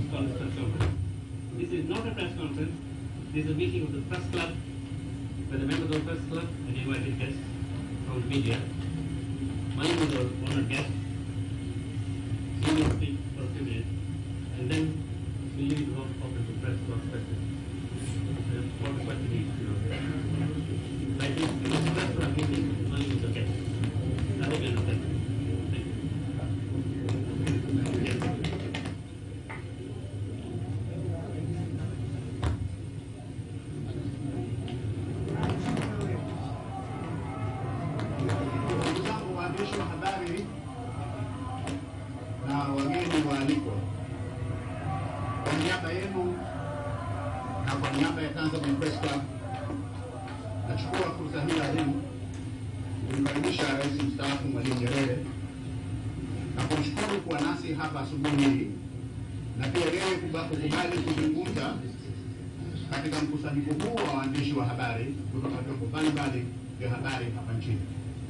called a press conference. This is not a press conference. This is a meeting of the press club, where the members of the press club and invited guests from the media. Mine is our honored guest. He will speak for a few minutes, and then we leave it open to press to ask questions. Uh, What the question is, you know. I think this is press club meeting, mine is okay. I hope you understand. Thank you. Yes. Ndugu zangu waandishi wa habari na wageni waalikwa, kwa niaba yenu na kwa niaba ya Tanzania Press Club, nachukua fursa hii adhimu kumkaribisha Rais mstaafu Mwalimu Nyerere na kumshukuru kuwa nasi hapa asubuhi hii na pia yeye kuba- kukubali kuzungumza katika mkusanyiko huu wa waandishi wa habari kutoka vyombo mbalimbali vya habari hapa nchini.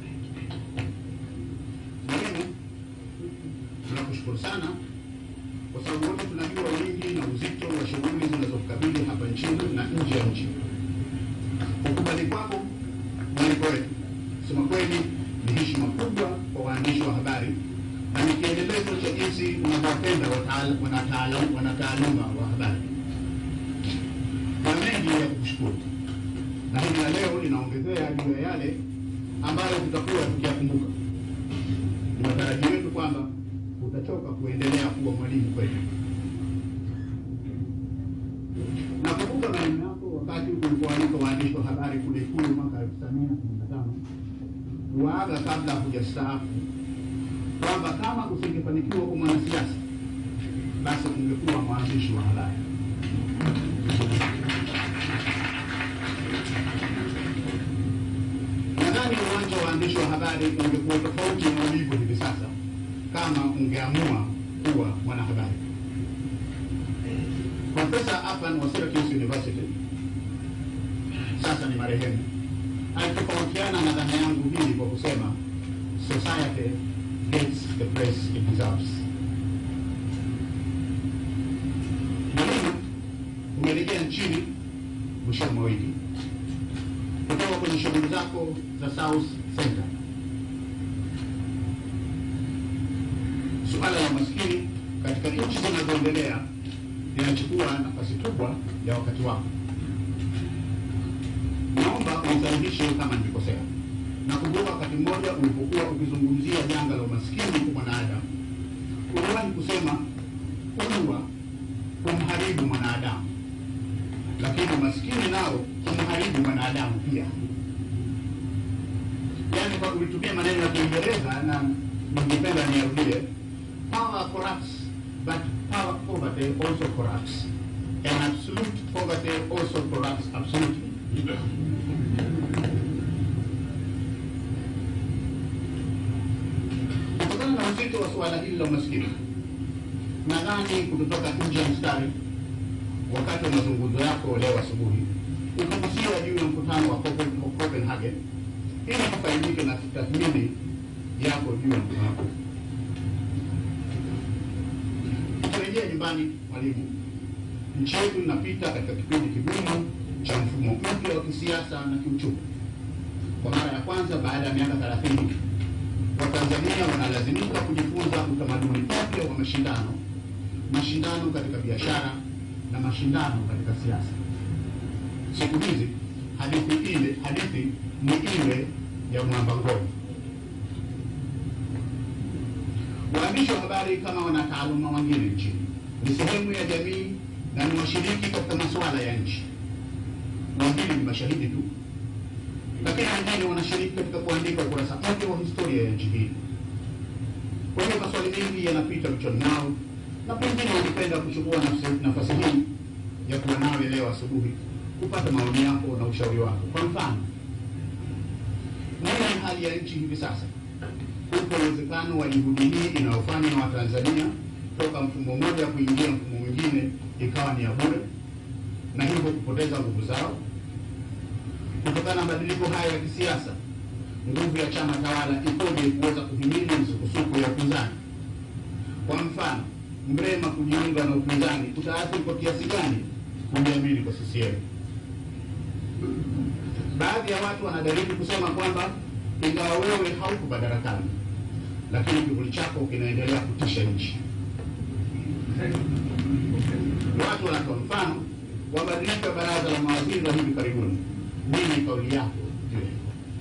Mwalimu, tunakushukuru sana kwa sababu wote tunajua wingi na uzito wa shughuli zinazokabili hapa nchini na nje ya nchi. Kukubali kwako mwaliko wetu, kusema kweli, ni heshima kubwa kwa waandishi wa habari na ni kielelezo cha jinsi unavyopenda wataala- wanataala- wanataaluma wa habari. Na mengi ya kukushukuru, na hili la leo linaongezea juu ya yale ambayo tutakuwa tukiyakumbuka ni matarajio yetu kwamba utachoka kuendelea kuwa mwalimu kwetu. Nakumbuka maneno yako wakati ulipoalika waandishi wa habari kule Ikulu mwaka elfu tisa mia kumi na tano kuwaaga kabla hujastaafu kwamba kama usingefanikiwa kuwa mwanasiasa basi ungekuwa mwandishi wa habari. Nadhani uwanja wa waandishi wa habari ungekuwa tofauti na ulivyo hivi sasa kama ungeamua kuwa mwanahabari. Profesa Afan wa Syracuse University, sasa ni marehemu, alitofautiana na dhana yangu hii kwa kusema society gets the press it deserves. Mwalimu, umerejea nchini mwishoni mwa wiki kutoka kwenye shughuli zako za South Center. Suala la umaskini katika nchi zinazoendelea linachukua nafasi kubwa ya wakati wako. Naomba unisahihishe kama nilikosea. Nakumbuka wakati mmoja ulipokuwa ukizungumzia janga la umaskini kwa mwanadamu, uliwahi kusema kuwa kumharibu mwanadamu lakini umaskini nao kumharibu mwanadamu pia. Yaani, kwa ulitumia maneno ya Kiingereza na ningependa niyarudie, power corrupts but power poverty also corrupts and absolute poverty also corrupts absolutely. Kutokana na uzito wa suala hili la umaskini, nadhani kutotoka nje ya mstari wakati wa mazungumzo yako leo asubuhi ukagusia juu ya mkutano wa Copen- wa Copenhagen ili kufaidike na tathmini yako juu ya mkutano huu. Tukirejea nyumbani, mwalimu, nchi yetu inapita katika kipindi kigumu cha mfumo mpya wa kisiasa na kiuchumi. Kwa mara ya kwanza baada ya miaka thelathini, Watanzania wanalazimika kujifunza utamaduni mpya wa mashindano, mashindano katika biashara na mashindano katika siasa. Siku hizi hadithi ile hadithi ni ile ya mwamba ngoma. Waandishi wa habari kama wanataaluma wengine nchini ni sehemu ya jamii na ni washiriki katika masuala ya nchi. Wengine ni mashahidi tu, lakini wengine wanashiriki katika kuandika ukurasa mpya wa historia ya nchi hii. Kwa hiyo maswali mengi yanapita vichwani mwao, na pengine wangependa kuchukua nafsi- nafasi hii ya kuwa nawe leo asubuhi kupata maoni yako na ushauri wako. Kwa mfano, nini hali ya nchi hivi sasa? Upo uwezekano wa juhudi hii inayofanywa na Watanzania toka mfumo mmoja kuingia mfumo mwingine ikawa ni ya bure na hivyo kupoteza nguvu zao kutokana na mabadiliko haya ya kisiasa? Nguvu ya chama tawala ikoje kuweza kuhimili misukosuko ya upinzani? Kwa mfano, Mrema kujiunga na upinzani kutaathiri kwa kiasi gani kujiamini kwa CCM. Baadhi ya watu wanajaribu kusema kwamba ingawa wewe hauko madarakani, lakini kivuli chako kinaendelea kutisha nchi. Watu wanatoa mfano wa badiliko ya baraza la mawaziri la hivi karibuni. Nini kauli yako juu ya hilo?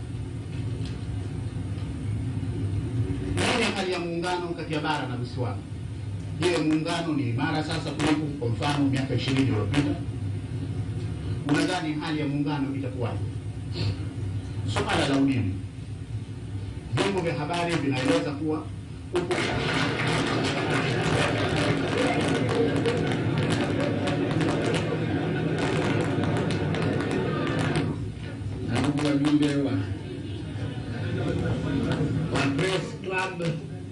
Nini hali ya muungano kati ya bara na visiwani? Je, muungano ni imara sasa kuliko kwa mfano miaka ishirini iliyopita? Unadhani hali ya muungano itakuwaje? Swala la umeme, vyombo vya habari vinaeleza kuwa upo na ndugu wajumbe wa wa Press Club,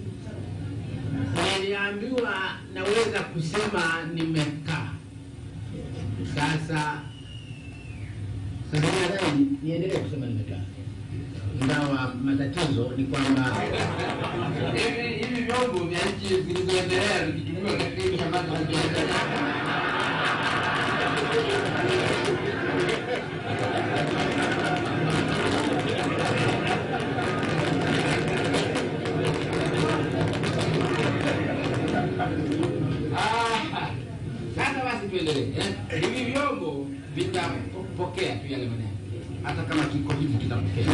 niliambiwa naweza kusema nimekaa. Sasa sasa nadhani niendelee kusema nimekaa, ingawa matatizo ni kwamba hivi hivi vyombo vya nchi zilizoendelea vikitumiwa katika hivi ambazo hazijaendelea Ah, Sasa basi tuendelee. eh. Hivi vyombo vitapokea tu yale maneno, hata kama kiko hivi kitapokea.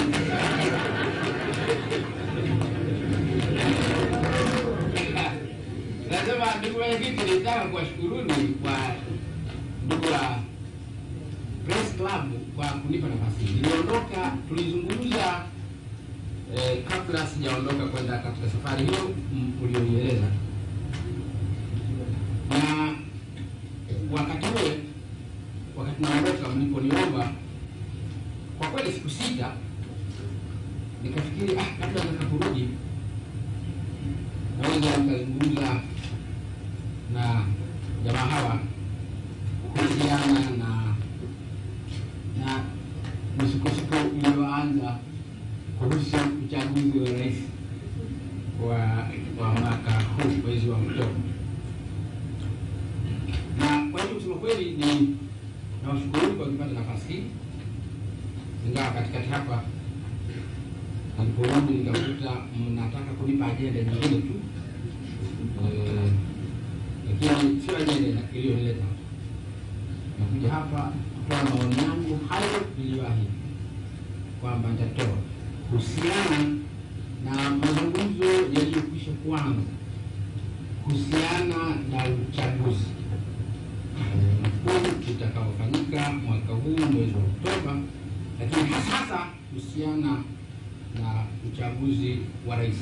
Nasema ndugu mwenyekiti, nitaka kuwashukuruni kwa ndugu wa Press Club kwa kunipa nafasi hii. Niliondoka, tulizungumza eh, kabla sijaondoka kwenda katika safari hiyo mm, ulionieleza na wakati ule wakati naondoka mliponiomba kwa kweli siku sita nikafikiri ah, kabla nitakaporudi naweza nikazungumza na jamaa hawa kuhusiana na na misukosuko iliyoanza kuhusu uchaguzi wa rais wa wa mwaka huu mwezi wa Oktoba na kwa hiyo kusema kweli ni nawashukuru kwa kupata nafasi hii, ingawa katikati hapa niliporudi nikakuta mnataka kunipa ajenda nyingine tu Eh, lakini sio ajenda iliyonileta hapa. Nakuja hapa kutoa maoni yangu hayo niliyoahidi kwamba nitatoa kuhusiana na mazungumzo yaliyokwisha kuanza kuhusiana na uchaguzi mkuu utakaofanyika mwaka huu mwezi wa Oktoba, lakini hasa kuhusiana na uchaguzi wa rais.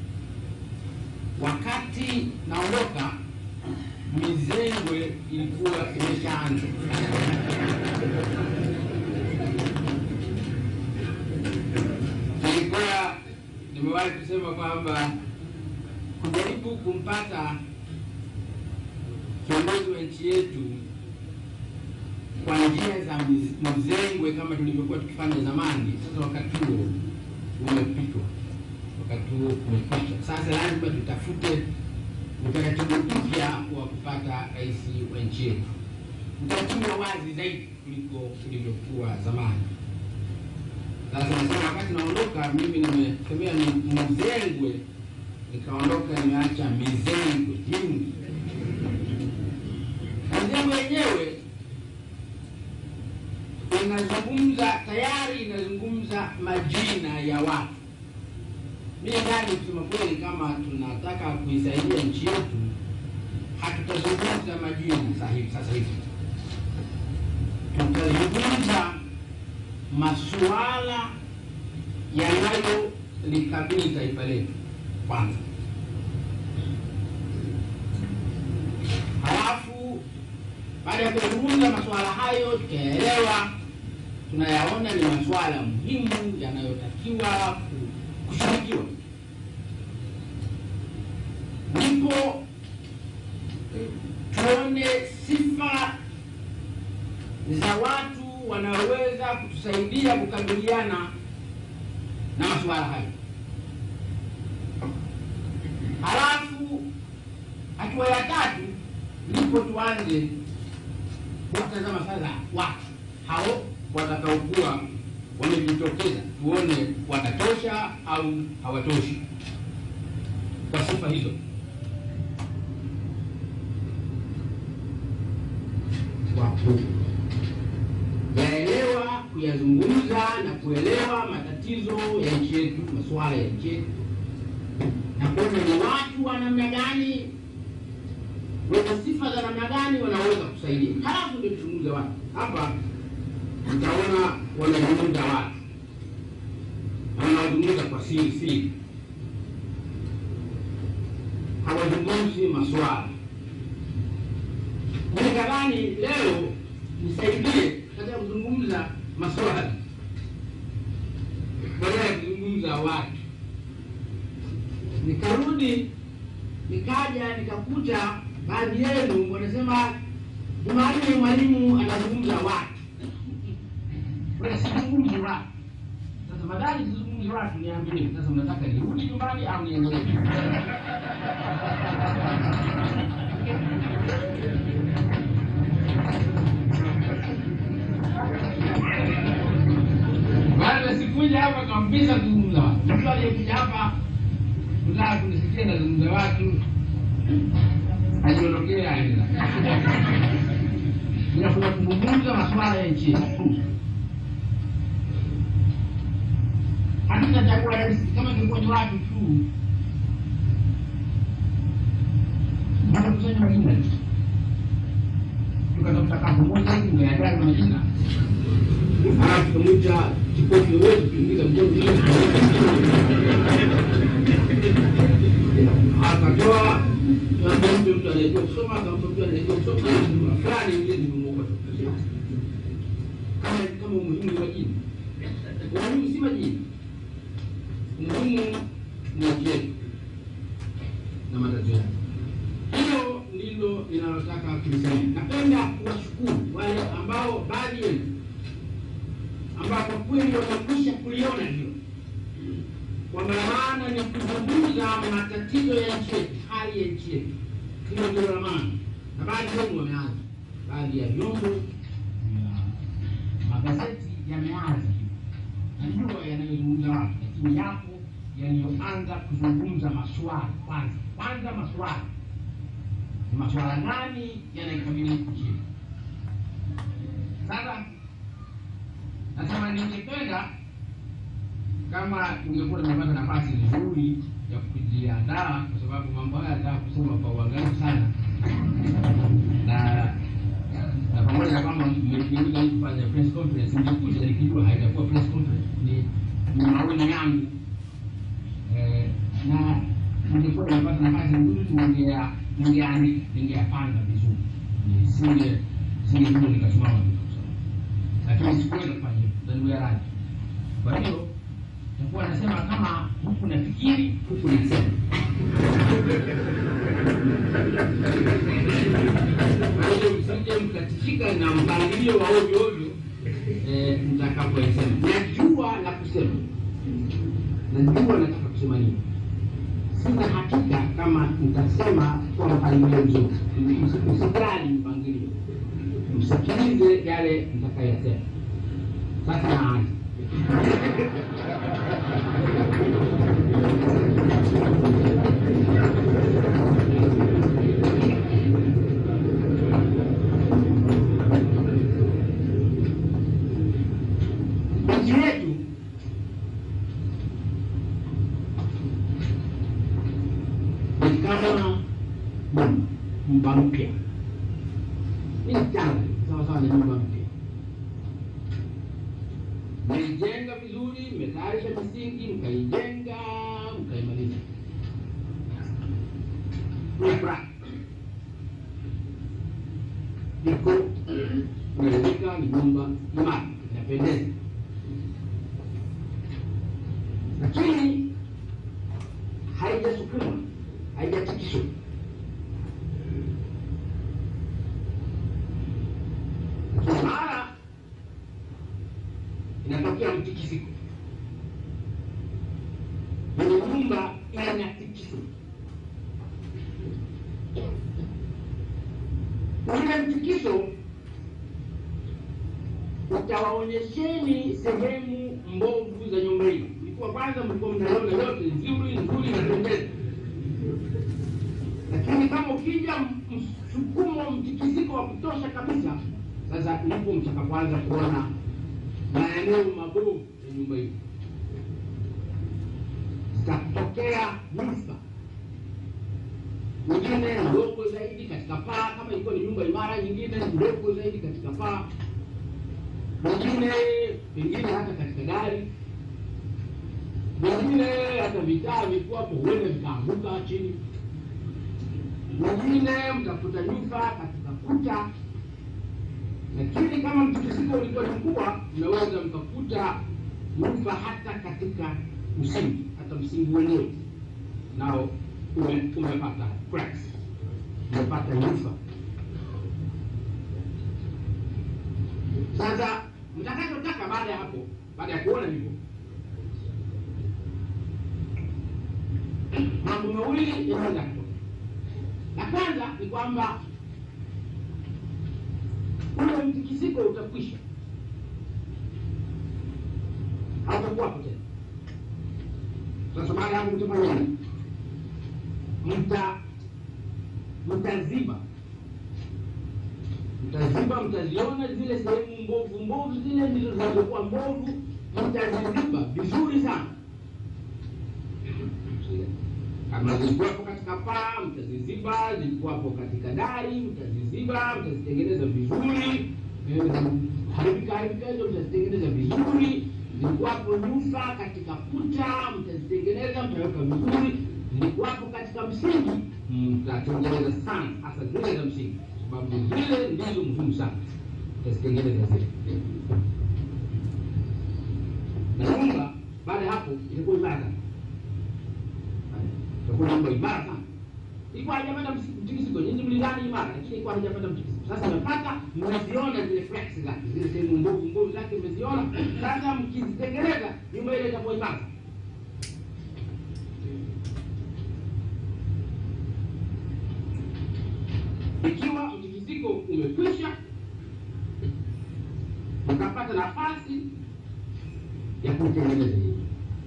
Wakati naondoka, mizengwe ilikuwa imeshaanza. Nilikuwa nimewahi kusema kwamba kujaribu kumpata kiongozi wa nchi yetu kwa njia za miz- mzengwe kama tulivyokuwa tukifanya zamani. Sasa wakati huo umepitwa, wakati huo umekwisha. Sasa lazima tutafute utaratibu mpya wa kupata rais wa nchi yetu, utaratibu wa wazi zaidi kuliko ulivyokuwa zamani. Sasa nasema wakati naondoka, mimi nimesemea ni mzengwe, nikaondoka nimeacha mizengwe jingi Mzengwe wenyewe inazungumza tayari, inazungumza majina ya watu. Mimi ndani, kusema kweli, kama tunataka kuisaidia nchi yetu, hatutazungumza majina sahihi sasa hivi, tutazungumza masuala yanayolikabili taifa letu kwanza. Halafu baada ya kuzungumza masuala hayo, tutaelewa tunayaona ni masuala muhimu yanayotakiwa ku- kushughulikiwa. Ndipo tuone sifa za watu wanaoweza kutusaidia kukabiliana na masuala hayo. Halafu hatua ya tatu ndipo tuanze kutazama sasa watu hao watakaokuwa wamejitokeza, tuone watatosha au hawatoshi kwa sifa hizo. Kwa kuyaelewa, kuyazungumza na kuelewa matatizo ya nchi yetu, masuala ya nchi yetu, na kuona ni watu wa namna gani wenye sifa za namna gani wanaweza kusaidia. Halafu ndio tuzungumze watu hapa. Mtaona wanazungumza watu na wanazungumza kwa siri siri, hawazungumzi maswala. Nikadhani leo nisaidie katika kuzungumza maswala badala ya kuzungumza watu. Nikarudi nikaja nikakuta baadhi yenu wanasema Jumanne mwalimu anazungumza watu, wala sizungumzi watu. Sasa madhali sizungumzi watu, niambie sasa, mnataka nirudi nyumbani au niendelee? Baada sikuja hapa kabisa kuzungumza watu. Mtu aliyekuja hapa kutaka kunisikia nazungumza watu ajiondokea aenda. Ninakuja kuzungumza masuala ya nchi yetu. Hatuna chakula rahisi kama ingekuwa ni watu tu. Wanakusanya majina tukatafuta kafu moja hivi ungeandaa majina halafu tukamwita kipofu yoyote tuingiza mgonjwa akatoa tuambia mtu mtu anayejua kusoma akampa mtu anayejua kusoma fulani ile nimemwokota kama kama umuhimu wa jini umuhimu si majini umuhimu ni nchi yetu na matatizo yake hilo ndilo linalotaka kulisema napenda kuwashukuru wale ambao baadhi yenu ambao kwa kweli wamekwisha kuliona hilo kwamba maana ni kuzungumza matatizo ya nchi yetu, hali ya nchi yetu. Hilo ndio la maana, na baadhi yenu wameanza, baadhi ya vyombo ya magazeti yameanza hivyo, najua yanayozungumza watu, lakini yapo yaliyoanza kuzungumza maswala kwanza. Kwanza maswala ni maswala gani yanaikabili nchi yetu? Sasa nasema ningependa kama ungekuwa nimepata nafasi nzuri ya kujiandaa, kwa sababu mambo haya nataka kusoma kwa uangalifu sana, na na pamoja na kwamba mmeniuliza hii kufanya press conference, ningekuja nikijua haitakuwa press conference, ni ni maoni yangu eh, na ningekuwa nimepata nafasi nzuri, ningea ningeandika, ningeyapanga vizuri, nisinge singekuja nikasimama tu kusoma, lakini sikuweza kufanya hivyo, na niwe radhi. Kwa hiyo nitakuwa nasema kama huku nafikiri huku nasema. Kwa hiyo msije mkatifika na mpangilio wa ovyo ovyo eh, mtakapoisema. Najua la kusema, najua nataka kusema nini. Sina hakika kama nitasema kwa mpangilio mzuri. Msi- Msijali mpangilio, msikilize yale nitakayasema. Sasa naanza. nchi yetu ni kama nyumba mpya, ni changa sawa sawa na nyumba mpya. Mlijenga vizuri, mmetayarisha misingi, mkaijenga, mkaimaliza. Ibra iko imeridhika, ni nyumba imara, inapendeza lakini haijasukumwa, haijatikiswa. Lakini mara inatokea mtikisiko, kwenye nyumba inatikiswa. Ule mtikiso utawaonyesheni sehemu mbovu za nyumba hii. Ilikuwa kwanza mlikuwa mnaona yote nzuri nzuri inapendeza, lakini kama ukija msukumo, mtikisiko wa kutosha kabisa, sasa ndipo mtakapoanza kuona maeneo mabovu ya nyumba hii, zitatokea nyufa nyingine ndogo zaidi katika paa, kama ilikuwa ni nyumba imara, nyingine ndogo zaidi katika paa, nyingine pengine hata katika dari, nyingine hata vitaa vilikuwa hapo, huenda vikaanguka chini, nyingine mtakuta nyufa katika kuta. Lakini kama mtikisiko ulikuwa ni mkubwa, mnaweza mkakuta nyufa hata katika msingi, hata msingi wenyewe nao ume- umepata cracks, umepata nyufa. Sasa mtakachotaka baada ya hapo, baada ya kuona hivyo, mambo mawili yanaweza kutoka. La kwanza ni kwamba ule mtikisiko utakwisha, hautakuwapo tena. Sasa baada ya hapo mtafanya nini? mta mtaziba mtaziba, mtaziona zile sehemu mbovu mbovu, zile ndizo zinazokuwa mbovu, mtaziziba vizuri sana. Kama zilikuwapo katika paa, mtaziziba, zilikuwapo katika dari, mtaziziba, mtazitengeneza vizuri. Eh, haribika haribika hizo mtazitengeneza vizuri. Zilikuwapo nyufa katika kuta, mtazitengeneza, mtaweka vizuri zilikuwapo katika msingi mtatengeneza sana, hasa zile za msingi, sababu zile ndizo muhimu sana, mtazitengeneza zile. Na nyumba baada ya hapo ilikuwa imara sana, itakuwa nyumba imara sana. Ilikuwa haijapata msi- mtikisiko, nyinyi mlidhani imara, lakini ilikuwa haijapata mtikisiko. Sasa imepata, mmeziona zile cracks zake, zile sehemu mbovu mbovu zake mmeziona. Sasa mkizitengeneza, nyumba ile itakuwa imara. Ikiwa mtikisiko umekwisha, ukapata nafasi ya kuitengeneza hii,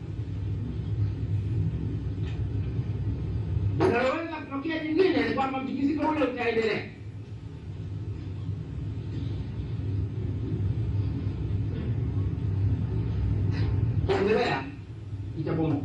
linaloweza kutokea jingine ni kwamba mtikisiko ule utaendelea. Kuendelea itabomoka,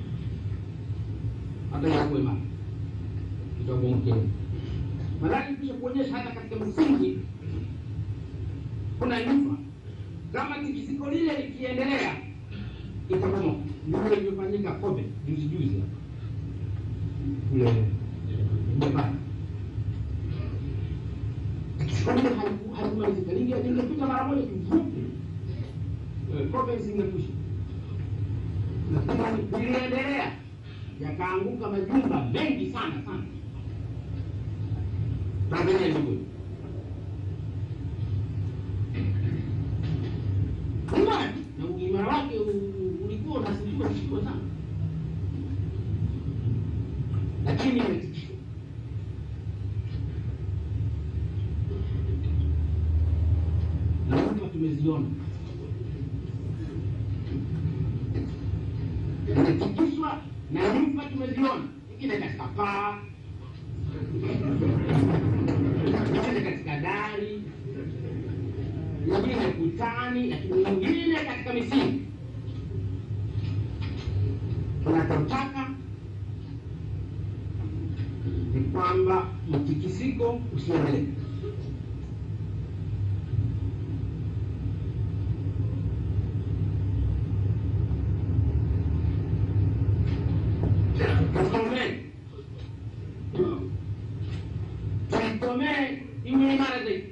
hata yakuwe imara, itabomoka Maanake kisha kuonyesha hata katika msingi kuna nyufa. Kama tikisiko lile likiendelea itabomoka. Ndivyo ilivyofanyika Kobe juzi juzi hapa kule Japani. Tikisiko lile haliku- halikumalizika, linge- lingepita mara moja tu vupu, Eh, Kobe isingekwisha, lakini liliendelea, yakaanguka majumba mengi sana sana Tanzania ilivyo. Imara na uimara wake u- ulikuwa unasifiwa sifiwa sana, lakini imetikishwa. Na nyumba tumeziona imetikishwa na nyumba tumeziona, ingine katika paa nyingine katika dari, nyingine kutani, lakini nyingine katika misingi. Tunachotaka ni kwamba mtikisiko usiendelee. Tukomee, tuikomee iwe imara zaidi.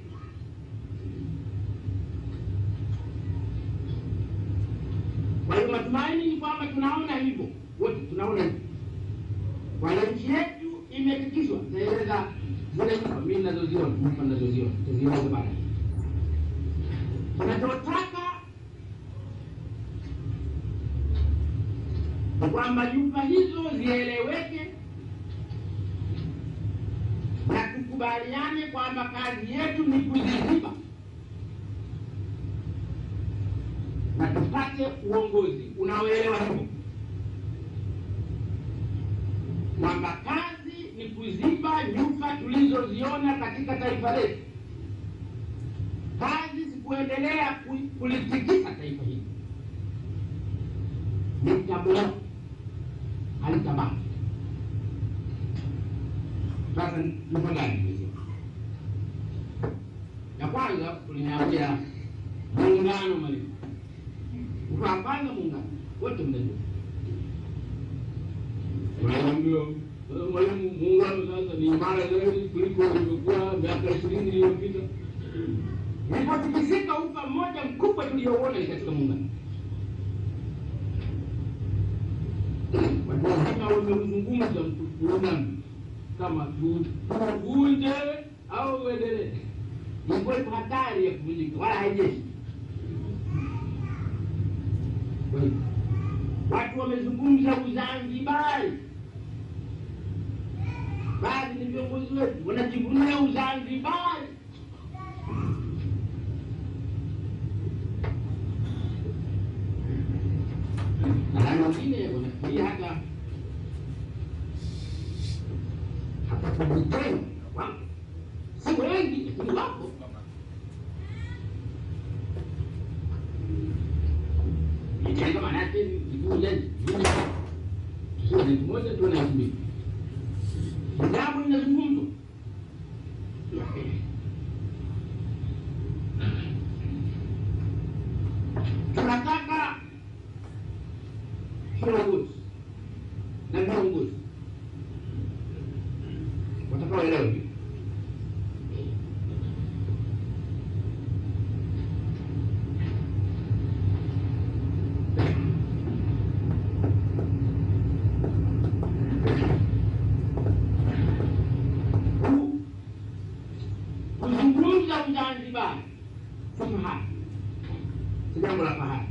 Kwa hiyo matumaini ni kwamba tunaona hivyo, wote tunaona hivyo. Kwa hiyo nchi yetu imetikiswa. Naeleza zile nyumba mimi ninazoziona, nyumba ninazoziona, tazieleza baadaye. Tunachotaka ni kwamba nyumba hizo zieleweke na tukubaliane kwamba kazi yetu ni kuziziba na tupate uongozi unaoelewa hivyo kwamba kazi ni kuziba nyufa tulizoziona katika taifa letu. Kazi si kuendelea ku- kulitikisa taifa hili, litabloka, halitabaki. Sasa nyufa gani hizo? Ya kwanza tuliniambia muungano mwalimu, ukapanga muungano wote mnajua Wanaambia "Eh, mwalimu, muungano sasa ni imara zaidi kuliko ilivyokuwa miaka ishirini iliyopita. Ilipotikisika ufa mmoja mkubwa tuliouona ni katika muungano. Watu wazima wameuzungumza muungano kama tu- tuvunje au uendelee. Ilikuwa iko hatari ya kuvunjika, wala haijeshi. Kwa hivyo watu wamezungumza Uzanzibari, baadhi ni viongozi wetu wanajivunia Uzanzibari. Na wengine wanafikiria hata hata kujitenga, wapo si wengi, lakini wapo. Jitenga maana yake ni kuja sio ni moja tu na mbili. Jambo linazungumzwa. Tunataka kiongozi na viongozi watakaoelewa hivi. Ku- kuzungumza Uzanzibari si fahari, si jambo la fahari.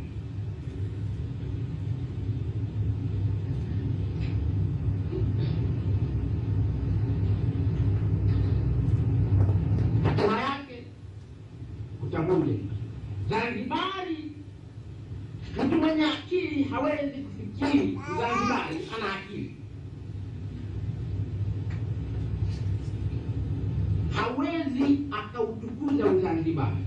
Hatima yake kutakuja Zanzibari. Mtu mwenye akili hawezi kufikiri Zanzibari ana akili hawezi akautukuza Uzanzibari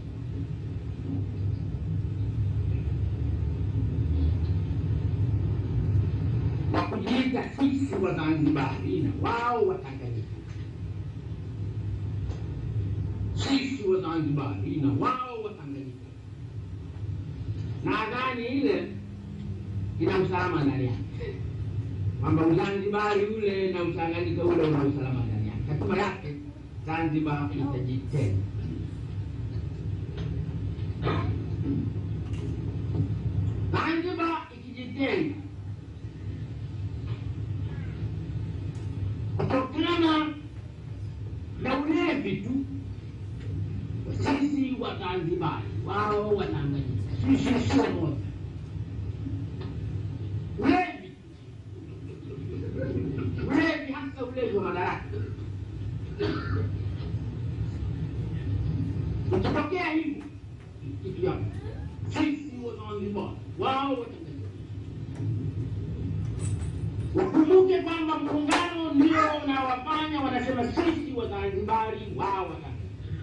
wa kujiita sisi Wazanzibari na wao Watanganyika, sisi Wazanzibari na wao Watanganyika. Nadhani ile ina usalama ndani yake, kwamba Uzanzibari ule na Utanganyika ule una usalama ndani yake. Hatima yake Zanzibar itajitenga. Zanzibar ikijitenga kutokana na ulevi tu, sisi Wazanzibari wao Watanganyika, sisi sio moja. Ulevi, ulevi, hasa ulevi wa madaraka Ikitokea hivyo kitu yako, sisi Wazanzibari wao Watanganyika wakumbuke kwamba muungano ndio unawafanya wanasema sisi Wazanzibari wao Watanganyika.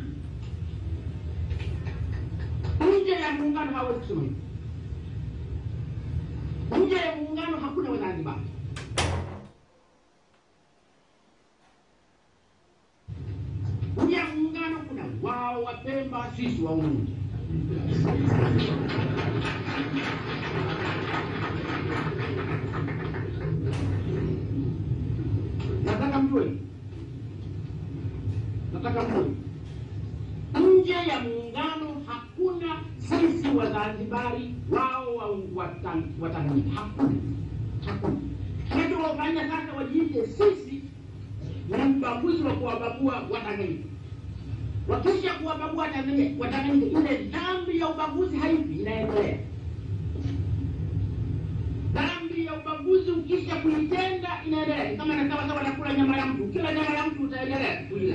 Nje ya muungano hawezi kusema hivyo. Nje ya muungano hakuna Wazanzibari. Nje ya muungano kuna wao Wapemba, sisi Waunguja. Nataka mjue, nataka mjue, nje ya muungano hakuna sisi Wazanzibari wao wa- Watan- Watanganyika, hakuna, hakuna. Kinachowafanya sasa wajiite sisi ni ubaguzi wa kuwabagua Watanganyika. Wakisha kuwabagua Watanganyika, Watanganyika, ile dhambi ya ubaguzi haipi, inaendelea. Dhambi ya ubaguzi ukisha kuitenda inaendelea, Ni kama na sawa sawa nakula nyama ya mtu, kila nyama ya mtu mtaendelea kulia.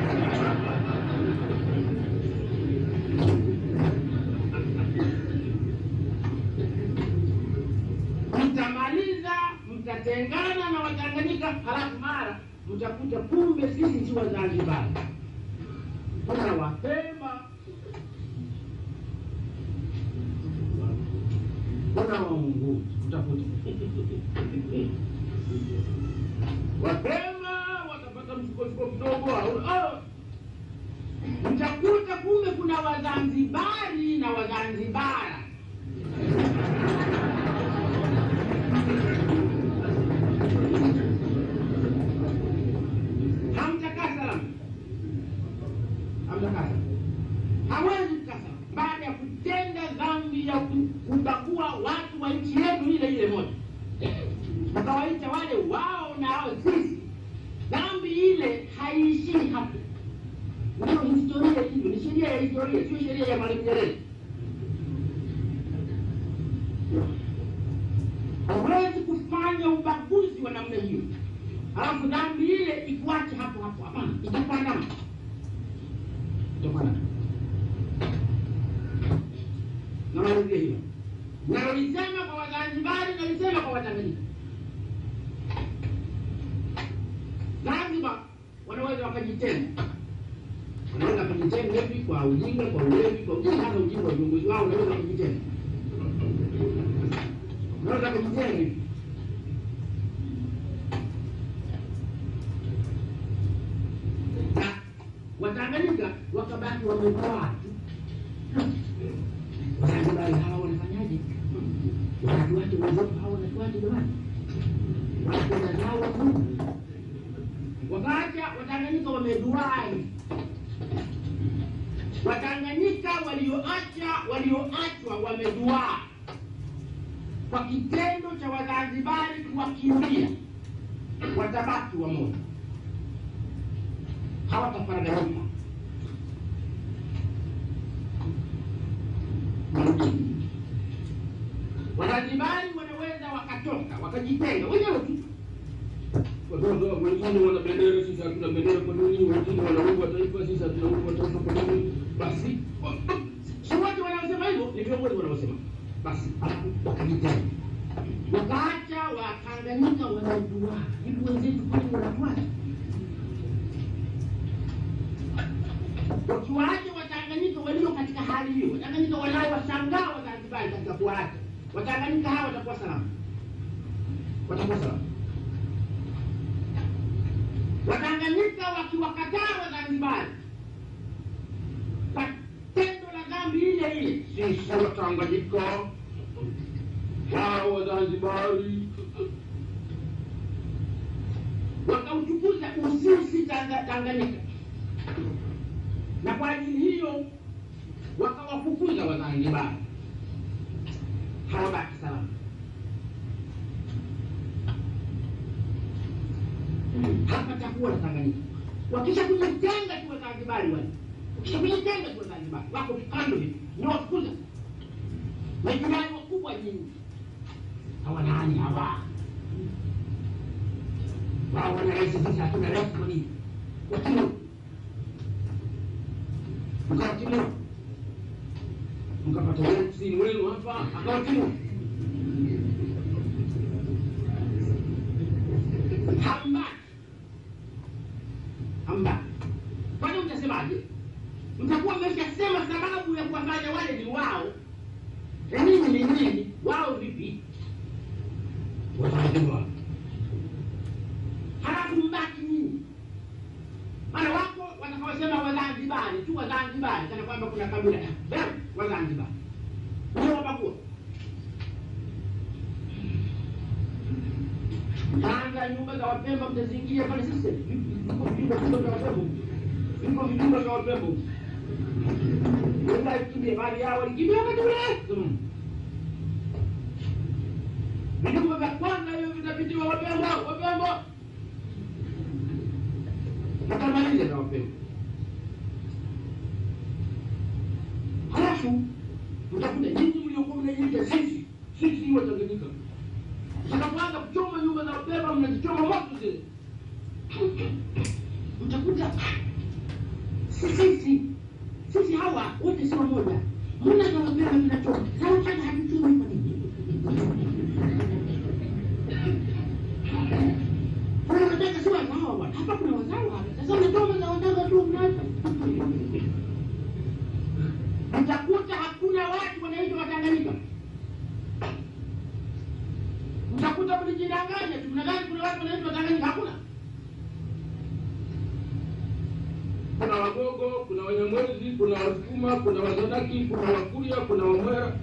Mtamaliza, mtatengana na Watanganyika, halafu mara mtakuta kumbe sisi si Wazanzibari, kuna Wapemba, kuna Waunguja, utakuta Wapemba watapata msukosuko kidogo, au au mtakuta kumbe kuna Wazanzibari na Wazanzibara. Hamtakaa salama, hamtakaa salama, hawezi kukaa salama baada ya kutenda dhambi ya ku- kubagua watu wa nchi yetu ile ile moja wakawaita wale wao na hao sisi. Dhambi ile haiishii hapo, ndio historia hivyo, ni sheria ya historia, sio sheria ya Mwalimu Nyerere. Hawezi kufanya ubaguzi wa namna hiyo, halafu dhambi ile ikuache hapo hapo. Hapana, itakuandama, itakuandama. Namalizia hilo nalolisema kwa Wazanzibari, nalisema kwa Watanganyika. Zanzibar wanaweza wakajitenga, wanaweza wakajitenga hivi kwa ujinga, kwa ulevi, kwa ujinga, hata ujinga wa viongozi wao, wanaweza wakajitenga, wanaweza wakajitenga hivi. Na Watanganyika wakabaki wamekaa tu. Wazanzibari hawa wanafanyaje? Wanatuache wenzetu hawa wanatuache jamani, wanakwenda nao Mungu wakaacha Watanganyika wameduai. Watanganyika walioacha walioachwa wameduaa kwa kitendo cha Wazanzibari kuwakimbia, watabaki wamoja, hawatafaraganyika. Wazanzibari wanaweza wakatoka wakajitenga wenyewe tu watoto wengine wana bendera, sisi hatuna bendera. Kwa nini? Wengine wana wimbo wa taifa, sisi hatuna wimbo wa taifa. Kwa nini? Basi si wote wanaosema hivyo, ni viongozi wanaosema. Basi alafu wakajitenga, wakaacha Watanganyika wanajua hivi, wenzetu kwani wanatuacha? Wakiwaacha Watanganyika walio katika hali hiyo, Watanganyika wanaowashangaa Wazanzibari katika kuwaacha Watanganyika hawa watakuwa salama, watakuwa salama. Watanganyika wakiwakataa Wazanzibari kwa tendo la dhambi ile ile, sisi Watanganyika hao Wazanzibari wakauchukuza usisi Tanga- Tanganyika, na kwa ajili hiyo wakawafukuza Wazanzibari, hawabaki salama. hapa takuwa na Tanganyika. Wakisha kujitenga tu Wazanzibari wale, wakisha kujitenga tu Wazanzibari wako kando hivi, ni wafukuza majirani wakubwa nyingi. Hawa nani hawa? Wao wana rais, sisi hatuna rais. Kwa nini? Wakilo mkawakilo mkapata kusini wenu hapa, akawakilo hambaki hamba. Kwani mtasemaje? Mtakuwa mmeshasema sababu ya kuwafanya wale ni wao, na nini ni nini? Wao vipi? Wazanzibar. Halafu mbaki nini? Maana wako watakaosema Wazanzibari tu, Wazanzibari kana kwamba kuna kabila ya Wazanzibari ndio wabagua Tanga nyumba za Wapemba mtazingia pale sasa. Viko vijumba vijumba vya Wapemba. Viko vijumba vya Wapemba. Wenda kimbia mali yao walikimbia wakati ule. Vijumba vya kwanza hivyo vitapitiwa Wapemba, Wapemba. Watamaliza na Wapemba. Halafu mtakuta nyinyi mliokuwa mnajiita sisi, sisi Watanganyika mtakapoanza kuchoma nyumba za Wapemba, mnazichoma moto zile, utakuta si sisi sisi hawa wote si wamoja. Mbona tunapewa mnacho sawa hata hatujui kwa nini? Kuna wataka si wazawa bwana. Hapa kuna wazawa hapa. Sasa unatoa za wataka tu mnacho. Utakuta hakuna watu wanaitwa Watanganyika. Utakuta mlijidanganya tu, mnadhani kuna watu wanaitwa Watanganyika, hakuna. kuna Wagogo, kuna Wanyamwezi, kuna Wasukuma, kuna Wazanaki, kuna Wakuria, kuna Wamwera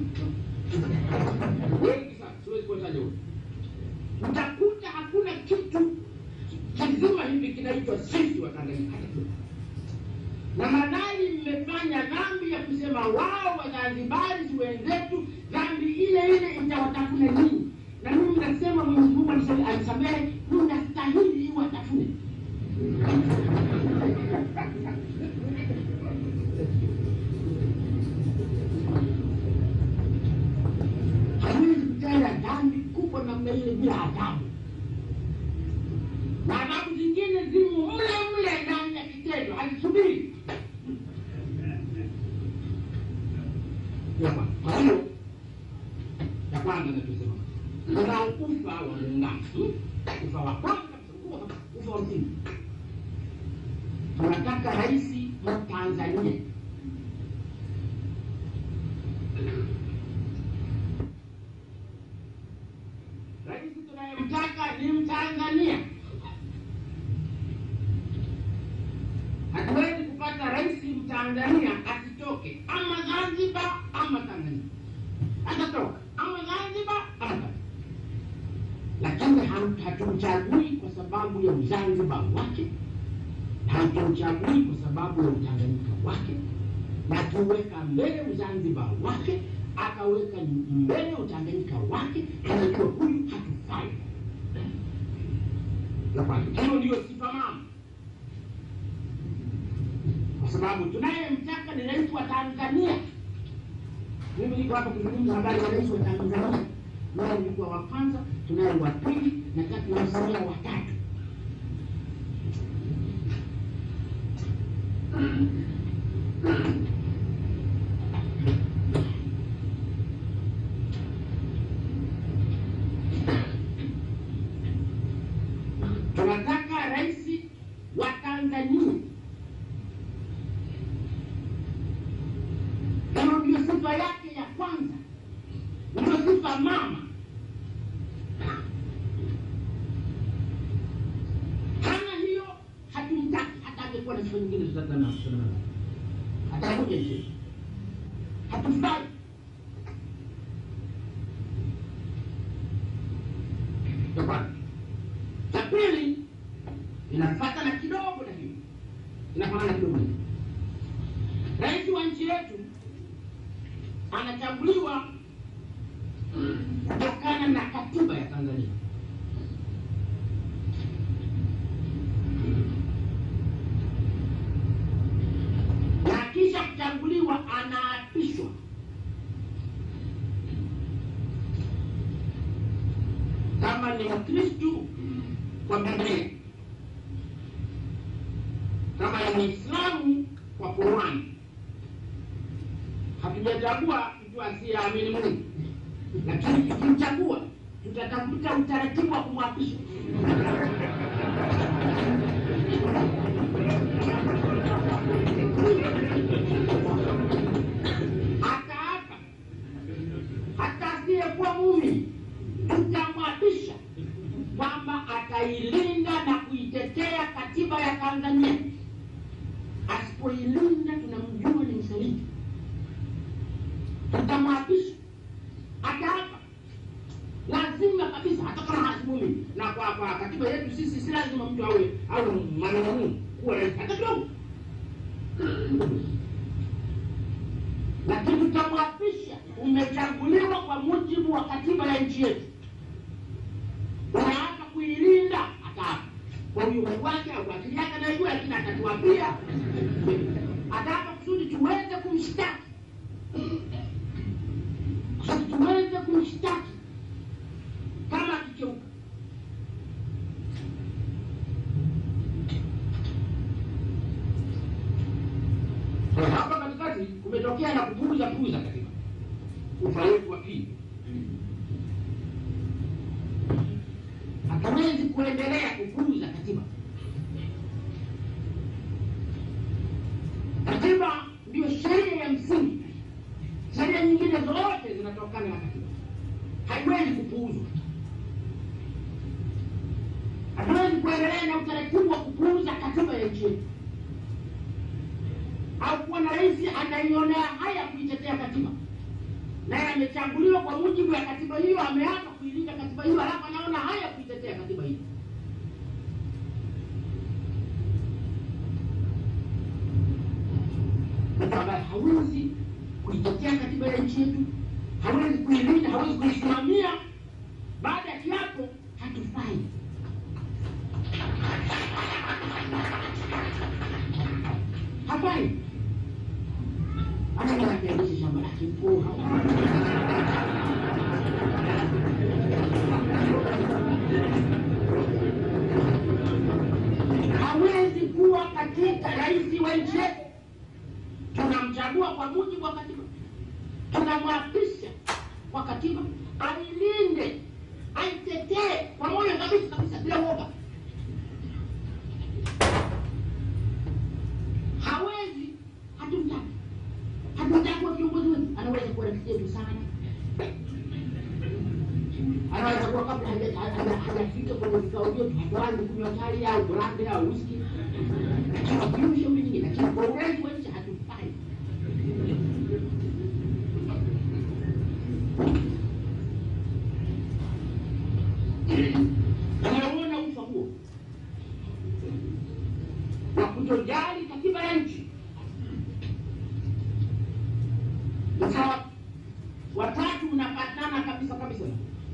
wengi sana, siwezi kuwataja wote. Utakuta hakuna kitu kizima hivi kinaitwa sisi Watanganyika hata kidogo. na madai mmefanya dhambi ya kusema wao Wazanzibari si wenzetu, dhambi ile ile itawatafune ninyi, na mimi nasema Mwenyezi Mungu alisema- alisamehe, mnastahili iwatafune. hawezi kutenda dhambi kubwa namna ile bila adhabu, na adhabu zingine zimo mle mle ndani ya kitendo, hazisubiri. Yapa. Kwa hiyo ya kwanza nachosema kuna ufa wa muungano, ufa wa kwanza kabisa, ufa- ufa wa msingi. Tunataka rais wa Tanzania rais tunayemtaka ni Mtanzania. Hatuwezi kupata rais Mtanzania asitoke ama Zanzibar ama Tanzania, atatoka ama Zanzibar ama Tanzania, lakini ham- hatumchagui kwa sababu ya uzanzibar wake hatumchagui kwa sababu ya utanganyika wake, na tuweka mbele uzanzibar wake, akaweka mbele utanganyika wake, anajua huyu hatufai. La kwanza. Hiyo ndiyo sifa mama, kwa sababu tunayemtaka ni rais wa Tanzania. Mimi niko hapa kuzungumza habari ya rais wa Tanzania, naye nilikuwa wa kwanza, tunaye wa pili na tatu, namsamia wa tatu. tunataka rais wa Tanzania. Hiyo ndio sifa yake ya kwanza, ndio sifa mama. Hana hiyo, hatumtaki. Hata angekuwa na sifa nyingine tutatana atakuja nchi, hatufai. Ya kwanza. Cha pili inafuata na kidogo na hiyo inafanana kidogo na hiyo. Rais wa nchi yetu anachaguliwa kutokana na katiba ya Tanzania. Na kisha kuchaguliwa anaapishwa. Kama ni Mkristu kwa Biblia, kama ni Muislamu kwa Qurani. Hatujachagua mtu asiyeamini Mungu, lakini tukimchagua tutatafuta utaratibu wa kumwapisha. Hata hapa hata asiyekuwa muumini tutamwapisha kwamba atailinda na kuitetea katiba ya Tanzania. Asipoilinda tunamjua ni msaliti, tutamwapisha hata hapa, lazima kabisa, hata kama hasimumi. Na kwa kwa katiba yetu sisi si lazima mtu awe awe manungu kuwa rais hata kidogo, lakini tutamwapisha. Umechaguliwa kwa mujibu wa katiba ya nchi yetu unaanza kuilinda hata kwa uongo wake au akili yake anajua, lakini atatuambia ataka kusudi tuweze kumshtaki, kusudi tuweze kumshtaki kama akicheuka. Kwa hapa katikati kumetokea na kupuuza puuza katiba, ufaulu wa pili. Hatuwezi kuendelea kupuuza katiba. Katiba ndio sheria ya msingi. Sheria nyingine zote zinatokana na katiba, haiwezi kupuuzwa. Hatuwezi kuendelea na utaratibu wa kupuuza katiba ya nchi yetu, au kuwa na rais anaionea haya kuitetea katiba, naye amechaguliwa kwa mujibu ya katiba hiyo, ameapa kuilinda katiba hiyo, alafu anaona haya kuitetea katiba hiyo. mtu ambaye hawezi kuitetea katiba ya nchi yetu, hawezi kuilinda, hawezi kuisimamia, baada ya kiapo hatufai. Hafai. Hata kama akiendesha shamba lake mkuu hawezi kuwa katika rais wa nchi yetu tunamchagua kwa mujibu wa katiba, tunamwapisha kwa katiba, ailinde, aitetee kwa moyo kabisa kabisa, bila uoga. Hawezi, hatumtaki, hatumtaki kuwa kiongozi wetu. Anaweza kuwa rafiki yetu sana, anaweza kuwa kabla haja- haja- hajafika kwenye vikao vyetu, hatuanzi kunywa chai au brande au whisky, lakini wakiwa shauri nyingine, lakini kwa urais wa nchi hatufai. Tumeona ufa huo wa kutojali katiba ya nchi. Sasa watatu unapatana kabisa kabisa.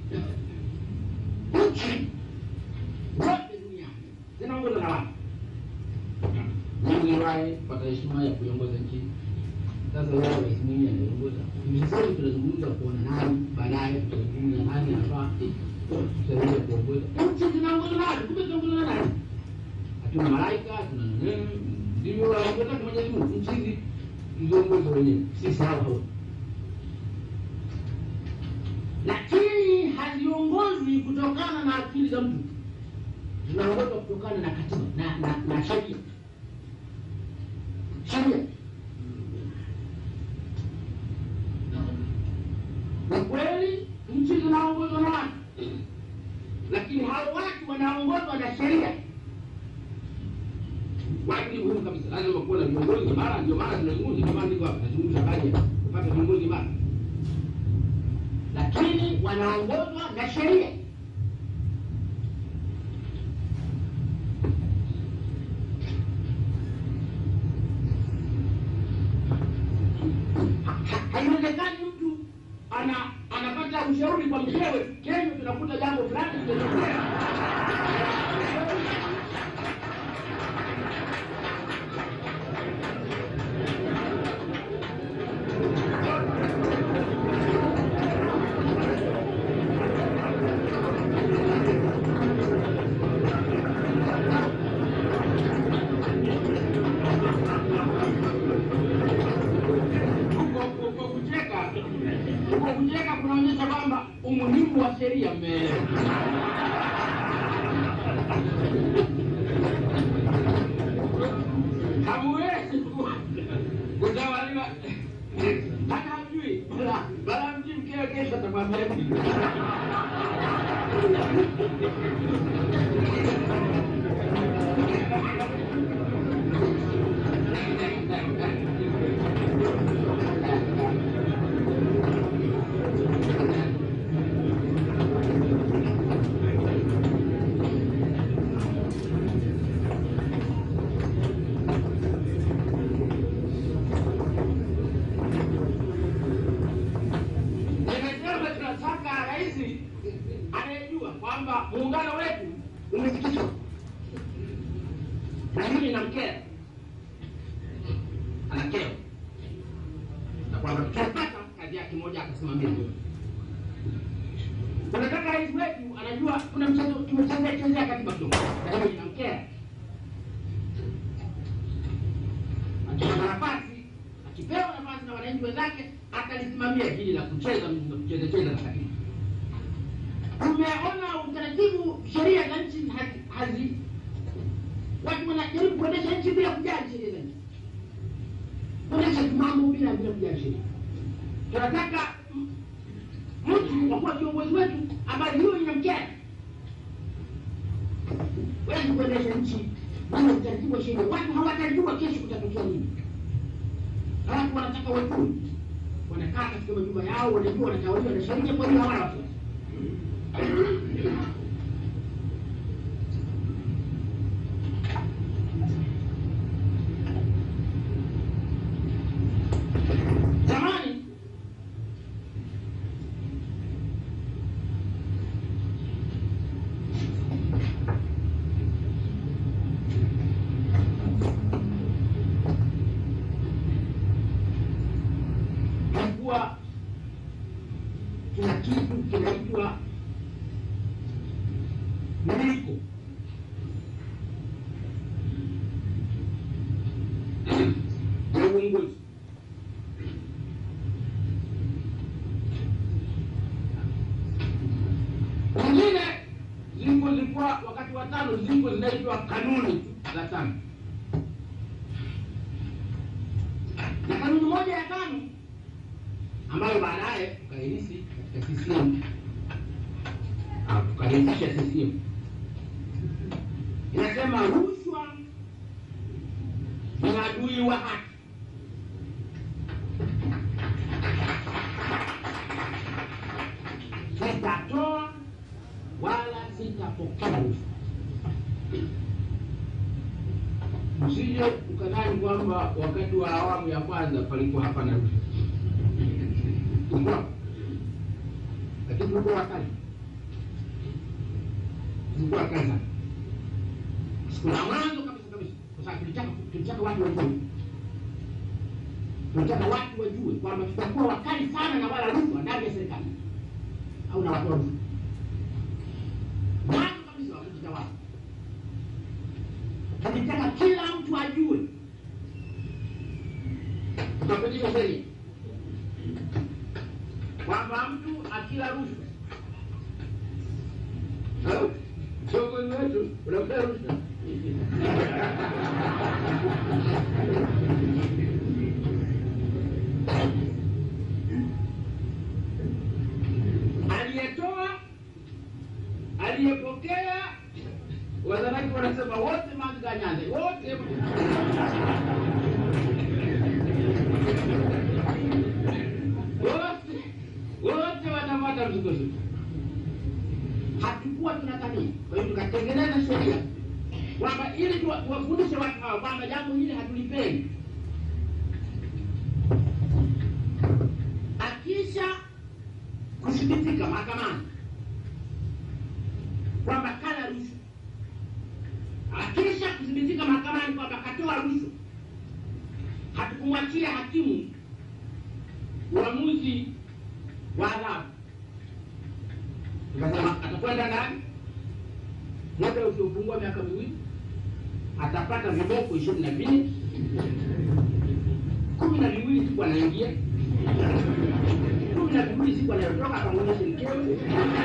Nchi zote duniani zinaongozwa na watu. Mimi niliwahi kupata heshima ya kuiongoza nchi. Sasa leo rais Mwinyi anaongoza. Hivi sasa tunazungumza kuona nani baadaye tutazungumza nani anafaa tusaidia kuongoza. Nchi zinaongozwa na watu, kumbe zinaongozwa na nani? Hatuna malaika, hatuna neno. Ndivyo waongoza Mwenyezi Mungu. Nchi hizi ziongoze wenyewe. Sisi hao hao. lakini haziongozwi kutokana na akili za mtu, zinaongozwa kutokana na katiba na, na, na sheria sheria. Ni kweli nchi zinaongozwa na watu, lakini hao watu wanaongozwa na sheria. Watu ni muhimu kabisa. Lazima kuwa na viongozi imara, ndio maana tunazungumza kama ndivyo hapa. Tunazungumza habari ya kupata viongozi imara. lakini wanaongozwa na sheria. Ha- ha- Haiwezekani mtu ana anapata ushauri kwa mkewe, kesho tunakuta jambo fulani limetokea. Huko huko kucheka, huko kucheka kunaonyesha kwamba umuhimu wa sheria mmeelewa. Hamuwezi ku- kutawaliwa hata hamjui bala bala mji mkeo kesho atakwambia nini. Nimesema tunataka rais anayejua kwamba muungano wetu umesikitwa na mimi namkera, anakera na kwamba tutapata kazi yake moja akasimamia hiyo. Tunataka rais wetu anajua kuna mchezo tumechezea chezea katiba kidogo, lakini inamkera akipata nafasi majaji wenzake akalisimamia hili la kucheza kucheza cheza na katiba. Tumeona utaratibu, sheria za nchi hazi, hazi watu wanajaribu kuendesha nchi bila kujali sheria za nchi, kuendesha mambo bila bila kujali sheria. Tunataka m- mtu wa kuwa kiongozi wetu ambaye hiyo inamkera wezi kuendesha nchi bila utaratibu wa sheria. Watu hawatajua kesho kutatokea nini. Watu wanataka wajue, wanakaa katika majumba yao, wanajua wanatawaliwa na sheria, kwa hiyo hawana wasiwasi. Zamani kulikuwa kuna kitu kinaitwa miliko ya uongozi. Wengine ziko zilikuwa wakati wa tano, ziko zinaitwa kanuni za tano, na kanuni moja ya tano ambayo baadaye tukairisi katika CCM Ah, tukairisha CCM inasema rushwa ni adui wa haki. Sitatoa wala sitapokea rushwa. Msije ukadhani kwamba wakati wa awamu ya kwanza palikuwa hapana rushwa tulikuwa lakini tulikuwa wakali, tulikuwa wakali sana. Siku la mwanzo kabisa kabisa, kwa sababu tulitaka tulitaka watu wajue, tulitaka watu wajue kwamba tutakuwa wakali sana na wala rushwa ndani ya serikali au na watu wa rushwa. Mwanzo kabisa wa kujitawala, tulitaka kila mtu ajue, tukapitisha sheria kwamba mtu akila rushwa au kiongozi wetu unakula rushwa aliyetoa aliyepokea wazanaki wanasema wote manganyanze wote wote wote watapata msukosuko. Hatukuwa tunatania, kwa hiyo tukatengeneza sheria kwamba ili tuwa- tuwafundishe watu hao kwamba jambo hili hatulipendi. Akisha kuthibitika mahakamani kwamba kala rushwa, akisha kuthibitika mahakamani kwamba katoa rushwa, hatukumwachia hakimu uamuzi wa adhabu. Tukasema atakwenda ndani muda usiopungua miaka miwili, atapata viboko ishirini na mbili kumi na viwili siku anaingia, kumi na viwili siku anayotoka, akamwonyesha mkewe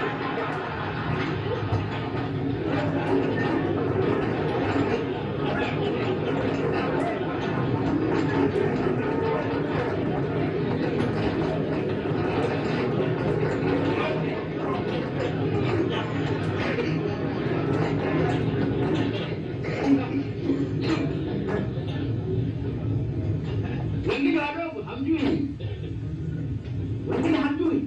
wengine wadogo hamjui, wengine hamjui.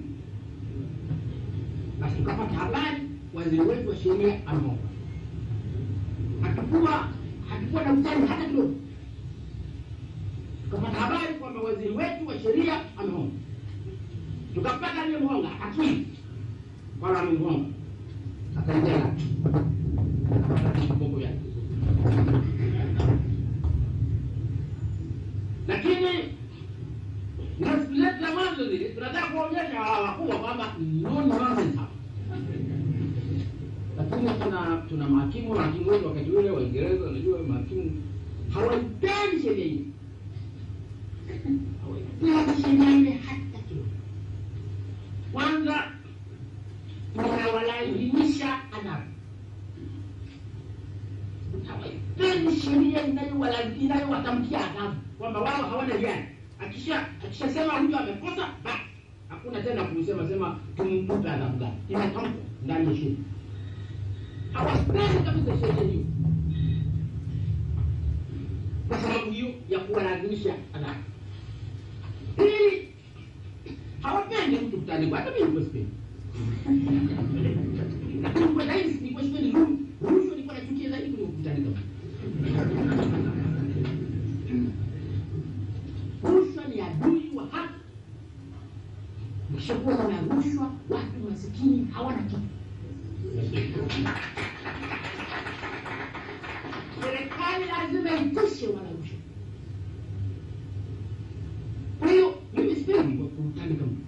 Basi tukapata habari waziri wetu wa sheria ameomba. Hatukuwa hatukuwa na utani hata kidogo. Tukapata habari kwamba waziri wetu wa sheria ameomba, tukampata aliyemhonga akakiri kwamba amemhonga, akaingia ndani akapata kiboko yake lakini na siku zetu za mwanzo zile tunataka kuonyesha hawa wakubwa kwamba no nonsense hapa. Lakini tuna tuna mahakimu mahakimu wetu wakati ule Waingereza, unajua mahakimu hawaipendi sheria hii, hawaipendi sheria Wekeni sheria inayowala- inayowatamkia adhabu kwamba wao hawana hiari. Akisha akishasema huyu amekosa, basi hakuna tena kusema sema tumtupe adhabu gani, inatamkwa ndani ya sheria. Hawapendi kabisa sheria hiyo kwa sababu hiyo ya kuwalazimisha adhabu. Pili, hawapendi mtu kutandikwa, hata mimi nilikuwa sipendi. Lakini kwa zaidi nilikuwa sipendi ru- rushwa, nilikuwa nachukia zaidi kuliko kutandika mtu. Rushwa ni adui wa haki. Ukishakuwa na rushwa, watu masikini hawana kitu. Serikali lazima itishe wala rushwa. Kwa hiyo mimi sipendi kwa kutandika mtu,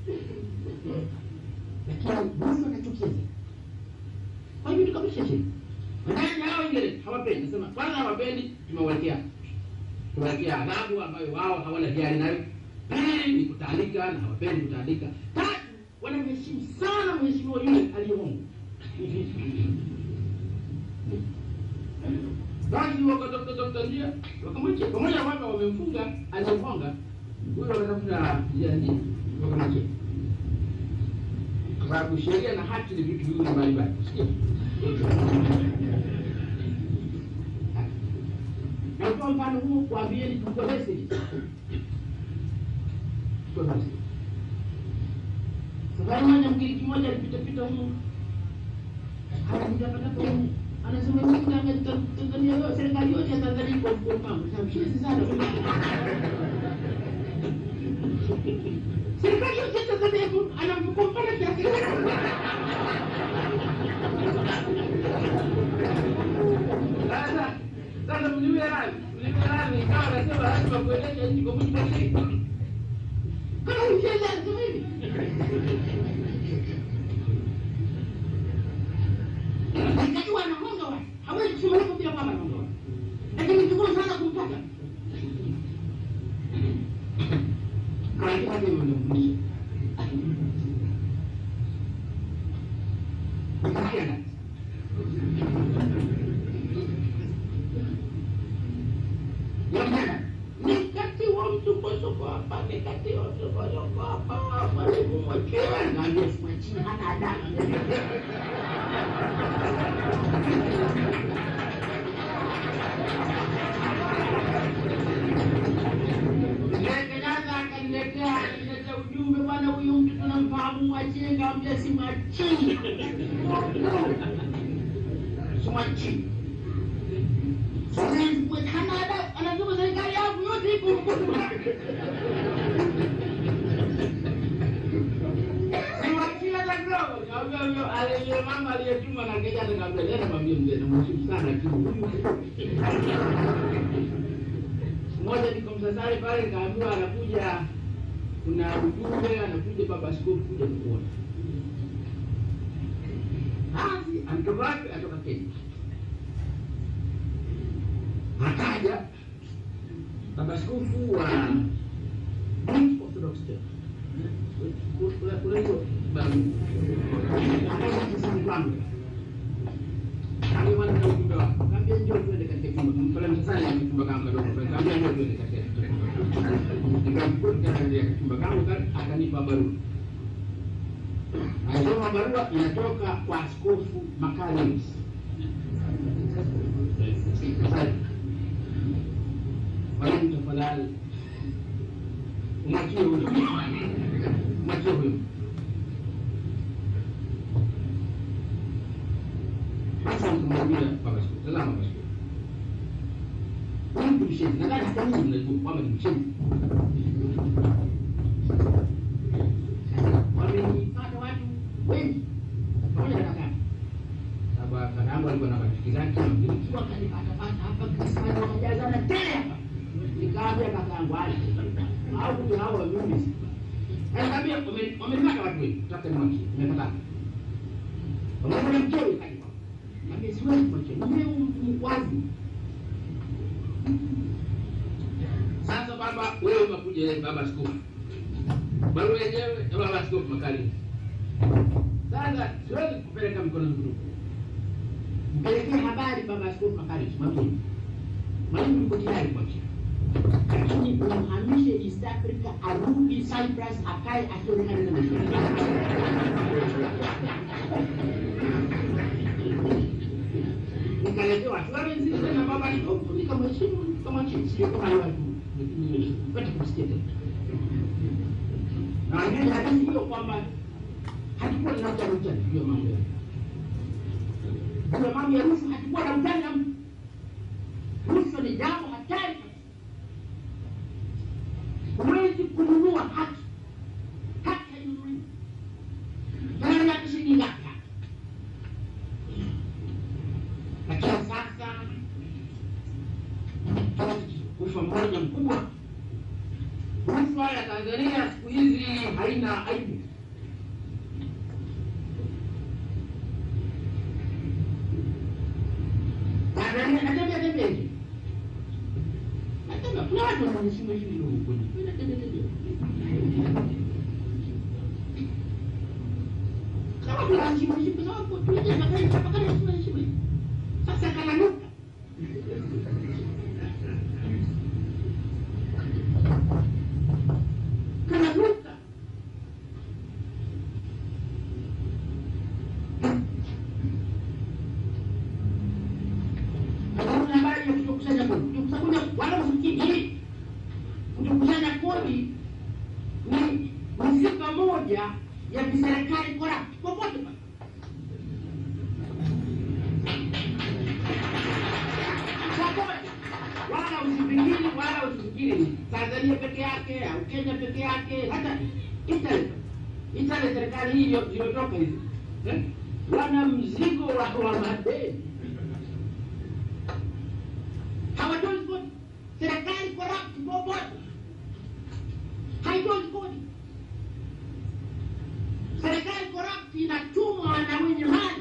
lakini rushwa nachukia zaidi. Kwa hiyo tukabisha sheria. Ndani hao wengine hawapendi, nasema kwanza hawapendi, tumewekea tumewekea adhabu ambayo wao hawana hiari nayo. Pili ni kutandika na hawapendi kutandika. Tatu wanamheshimu sana mheshimiwa yule aliyeongo. Basi wakatafuta njia wakamwachia, pamoja na kwamba wamemfunga aliyemfunga huyo, wakatafuta njia nyingine wakamwachia, kwa sababu sheria na haki ni vitu viwili mbalimbali. Sikia, natoa mfano huo kuambieni, tuko message Tuko message. Safari moja Mgiriki mmoja alipita pita humu anajitapatapa humu anasema mimi Tanga- Tanzania yote serikali yote ya Tanzania iko mkono wangu. Sasa mshiriki sana. Serikali yote ya Tanzania iko ana mkono pana kiasi gani? Sasa sasa mliwe rani, mliwe rani ikawa anasema lazima kuendesha nchi kwa mujibu wa sheria. Kama ukienda anasema hivi. Nikajua anamonga watu. Hawezi kusema hivyo bila kwamba anamonga watu. Lakini ni vigumu sana kumpata. Kwa hiyo hadi mnamfundisha. Nikaenda. Yamana. Nikatiwa msukosuko hapa, nikatiwa msukosuko hapa, mwalimu mwachiwe. Naambia simwachie, hana adabu. Kenyatta akaniletea akaniletea ujumbe, bwana, huyu mtu tunamfahamu, mwachie. Nikamwambia simwachii, simwachii. Sasa hana adabu, anasema serikali yangu yote iko mkono wake. Simwachii hata kidogo. Nikamwambia huyo aliye mama aliyetuma na Kenyatta, nikamwambia nenda mwambie mzee, namheshimu sana, lakini huyu moja niko Msasani pale, nikaambiwa anakuja, kuna ujumbe anakuja baba askofu kuja kuona. Basi anatoka wapi? Atoka Kenya. Akaja baba askofu wa Greek Orthodox Church. Kuna- kuna hiyo babu. Akaja kisani kwangu. Kaambia bwana na ujumbe wako. Kaambia njoo tuende katika chumba. Pale Msasani ana chumba kangu kadogo. Kaambia njoo tuende katika nikamkuta katika chumba kangu kale, akanipa barua. Alisoma barua inatoka kwa askofu Makarius. Mwalimu, tafadhali umwachie huyo, umwachie huyo. Sasa nikamwambia baba askofu, tazama baba askofu, huyu mtu mshenzi, nadhani hata ninyi mnajua kwamba ni mshenzi. Wamenipata watu wengi pamoja na kaka sababu kakaangu alikuwa na marafiki zake Wagiriki, wakanipatapata hapa Krismasi, wakajazana tele hapa. Nikaambia kakaangu aje au huyu hawa mimi Nikamwambia wame- wamenipata watu wengi, tafuta nimwachie, nimepata pamoja na mkewe kaja Nikamwambia siwezi kumwachia, mume wazi. Sasa baba, wewe umekuja baba askofu, barua yenyewe ya baba askofu Makarimu. Sasa siwezi kupeleka mikono mitupu, mpelekee habari baba askofu Makarimu, mwambie Mwalimu yuko tayari kuachia, lakini umhamishe East Africa, arudi Cyprus, akae akionekana na maisha nikaletewa Florence tena baba nikamheshimu nikamwachia, sio kama ni watu pata kumsikia tena. Na wengine hadithi hiyo kwamba hatukuwa na utani utani juu ya mambo ya juu ya mambo ya rushwa, hatukuwa na utani na mtu. Rushwa ni jambo hatari kabisa. Huwezi kununua haki, haki hainunuliwi. Gharama yake shilingi ngapi? lakini sasa rushwa mmoja mkubwa. Rushwa ya Tanzania siku hizi haina aibu. Tanzania natembea tembea hivi. Natembea, kuna watu wanaheshimu heshimu huko. Natembea tembea. Kama tunaheshimu heshimu kwa sababu tunaje na kai chapa kana heshimu heshimu. Sasa kananuka. Kananuka. Hakuna habari ya kutokusanya kodi. Kutokusanya wala usikii. Kutokusanya kodi ni ni sifa moja ya kiserikali corrupt popote pale. popote, wala usifikiri wala usifikiri Tanzania peke yake au Kenya peke yake, hata Italy. Italy serikali hii iliyo- iliyotoka hizi eh, wana mzigo wa, wa madeni, hawatoi kodi. Serikali corrupt popote, haitoi kodi. Serikali corrupt inatumwa na wenye mali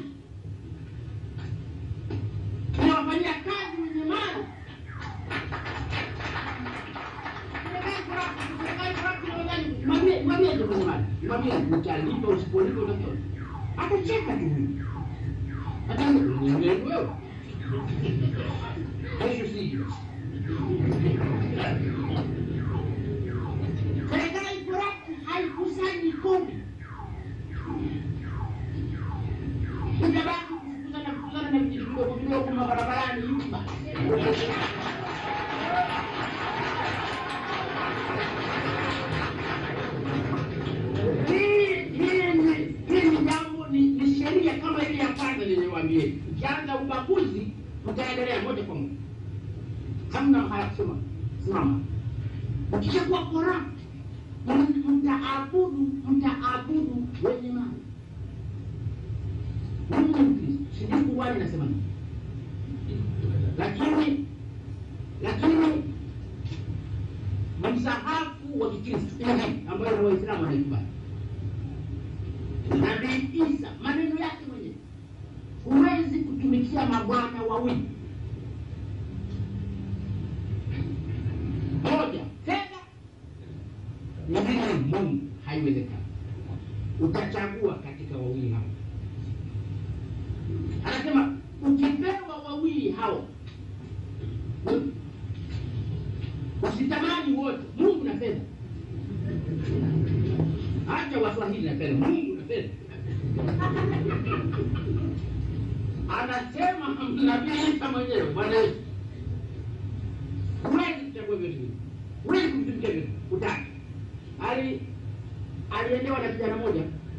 inawafanyia kazi wenye mali. Serikali corrupt, serikali corrupt inawadhani, mwambie- mwambie tu mwenye mali, mwambie utalipa, usipolipa utakiwa. Atacheka tu huyu. Hata ni ni wewe. Kesho siji. Serikali corrupt haikusanyi kodi. Utabaki kufukuzana kufukuzana na vitu vidogo vidogo mabarabarani hivi basi. Hii hii ni hii ni jambo ni, ni sheria kama ile ya kwanza niliwaambia. Ukianza ubaguzi utaendelea moja kwa moja, hamna haya kusema simama. Ukishakuwa corrupt m- mtaabudu mtaabudu wenye mali. Mimi ni Mkristo, sijui Qur'ani inasema nini, lakini lakini msahafu wa Kikristo Injili ambayo na Waislamu wanaikubali Nabii Isa maneno yake mwenyewe, huwezi kutumikia mabwana wawili, moja fedha, nyingine Mungu. Haiwezekani, utachagua katika wawili hao. Anasema ukipewa wawili hao, usitamani wote, Mungu na fedha. Acha Waswahili na fedha, Mungu na fedha. Anasema nabii Isa mwenyewe, Bwana Yesu, huwezi kuchagua vyote hivi, huwezi kumtumikia vyote, utaki. Ali aliendewa na kijana moja